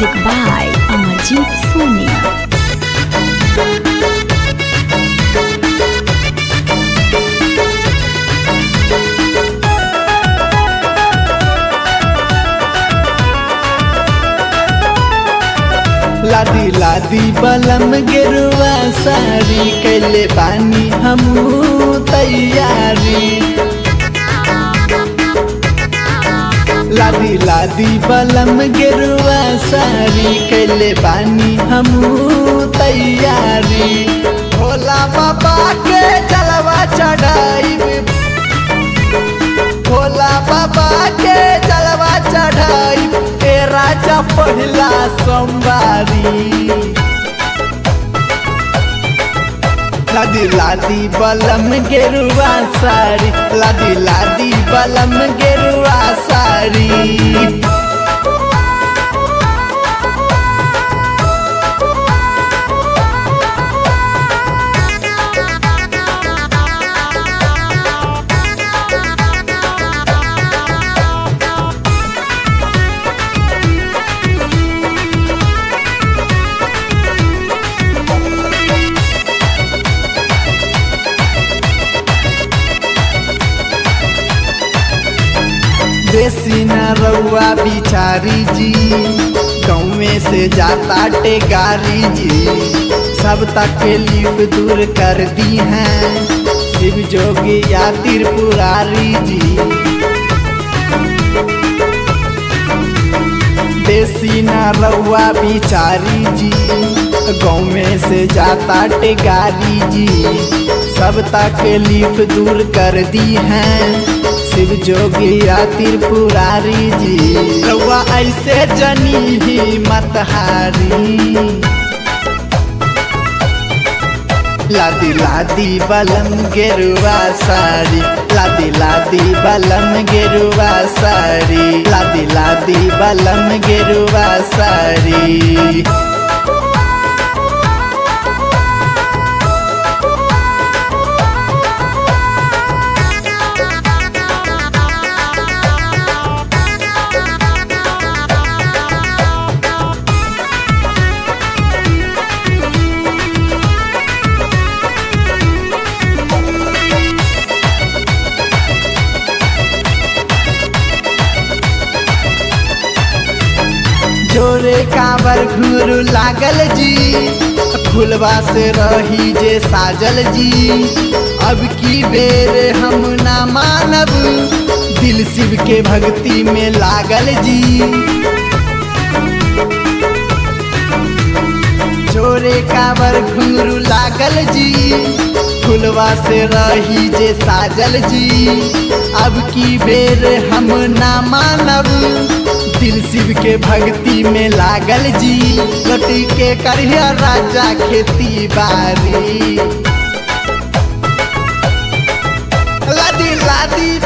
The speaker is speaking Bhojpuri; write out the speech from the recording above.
Music by Amarjit Soni. लादी लादी बलम गेरुआ सारी कैले बानी हमू तैयारी लादी लादी बलम गेरुआ सारी कैले बानी हमू तैयारी भोला बाबा के जलवा चढ़ाई भोला बाबा के जलवा चढ़ाई ए राजा पहिला सोमवारी लादी लादी बलम गेरुआ साड़ी लादी लादी बलम गेरुआ साड़ी देसी न रउआ बिचारी जी गाँवे से जाता टेगारी जी सब तकलीफ दूर कर दी हैं शिव जोगी या त्रिपुरारी जी देसी न रउआ बिचारी जी गाँव से जाता टेगारी जी सब तकलीफ दूर कर दी हैं शिव जोगिया त्रिपुरारी जी रउआ ऐसे जनी ही मत हारी लादी लादी बलम गेरुआ साड़ी लादी लादी बलम गेरुआ साड़ी लादी लादी बलम गेरुआ साड़ी जोरे काबर घुरु लागल जी फुलवा से रही जे साजल जी अब की बेर हम ना मानब दिल शिव के भक्ति में लागल जी जोरे काबर घुंगरू लागल जी फुलवा से रही जे साजल जी अब की बेर हम ना मानब दिल शिव के भक्ति में लागल जी लटी के करिया राजा खेती बारी लादी लादी